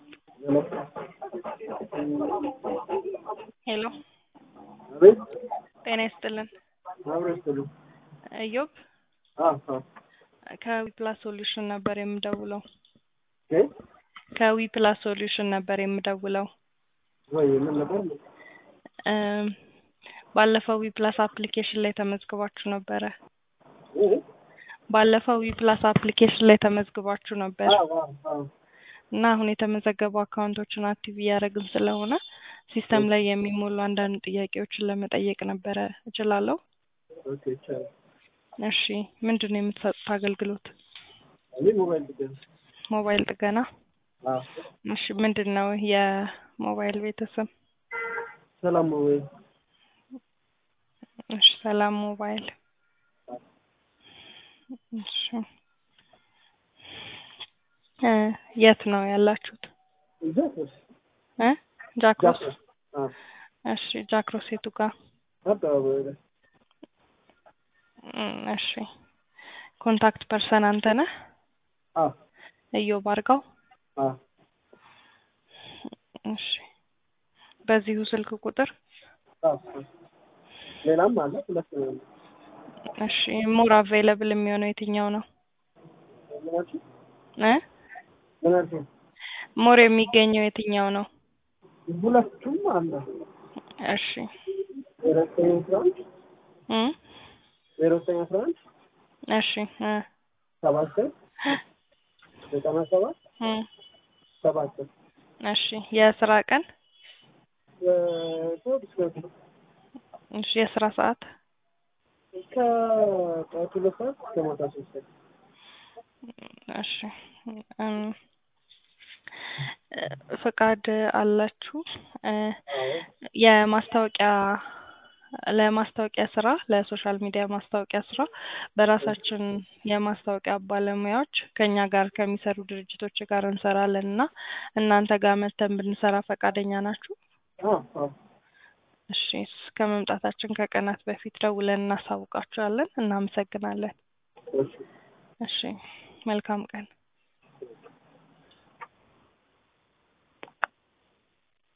ሄሎ አቤት ጤና ይስጥልን። አብሮ ይስጥልኝ። ኢዮብ አዎ አዎ ከዊፕላስ ሶሉሽን ነበር የምደውለው። እ ከዊፕላስ ሶሉሽን ነበር የምደውለው። ወይ ምን ነበር? እም፣ ባለፈው ዊፕላስ አፕሊኬሽን ላይ ተመዝግባችሁ ነበረ። እ ባለፈው ዊፕላስ አፕሊኬሽን ላይ ተመዝግባችሁ ነበር አዎ አዎ አዎ እና አሁን የተመዘገቡ አካውንቶችን አክቲቭ እያደረግን ስለሆነ ሲስተም ላይ የሚሞሉ አንዳንድ ጥያቄዎችን ለመጠየቅ ነበረ። እችላለሁ? ኦኬ ይቻላል። እሺ፣ ምንድን ነው የምትሰጡት አገልግሎት? እኔ ሞባይል ጥገና ሞባይል ጥገና። አዎ እሺ፣ ምንድን ነው የሞባይል ቤተሰብ? ሰላም ሞባይል እሺ፣ ሰላም ሞባይል። እሺ፣ እ የት ነው ያላችሁት? ጃክሮስ እ ጃክሮስ። ጃክሮስ አዎ እሺ፣ ጃክሮስ የቱ ጋር? አደባባይ ላይ እም፣ እሺ፣ ኮንታክት ፐርሰን አንተ ነህ? አዎ እዮብ አርጋው። አዎ እሺ፣ በዚሁ ስልክ ቁጥር አዎ ሌላም አለ ሁለት ነው ያለው። እሺ፣ ሞር አቬይለብል የሚሆነው የትኛው ነው? ምን አልሽኝ? እ ምን አልሽኝ? ሞር የሚገኘው የትኛው ነው? ሁለቱም አለ። እሺ ዜሮ ዘጠኝ አስራ አንድ እ ዜሮ ዘጠኝ አስራ አንድ እሺ እ ሰባ ዘጠኝ ዘጠና ሰባት እ ሰባ ዘጠኝ እሺ የስራ ቀን ከእሑድ እስከ እሑድ እሺ የስራ ሰዓት ከጠዋት ሁለት ሰዓት እስከ ማታ ሶስት ሰዓት እሺ እም፣ ፍቃድ አላችሁ? እ የማስታወቂያ ለማስታወቂያ ስራ ለሶሻል ሚዲያ ማስታወቂያ ስራ በራሳችን የማስታወቂያ ባለሙያዎች ከኛ ጋር ከሚሰሩ ድርጅቶች ጋር እንሰራለን እና እናንተ ጋር መተን ብንሰራ ፈቃደኛ ናችሁ? አዎ አዎ እሺ እስከ መምጣታችን ከቀናት በፊት ደውለን እናሳውቃችኋለን። እናመሰግናለን። እሺ እሺ መልካም ቀን።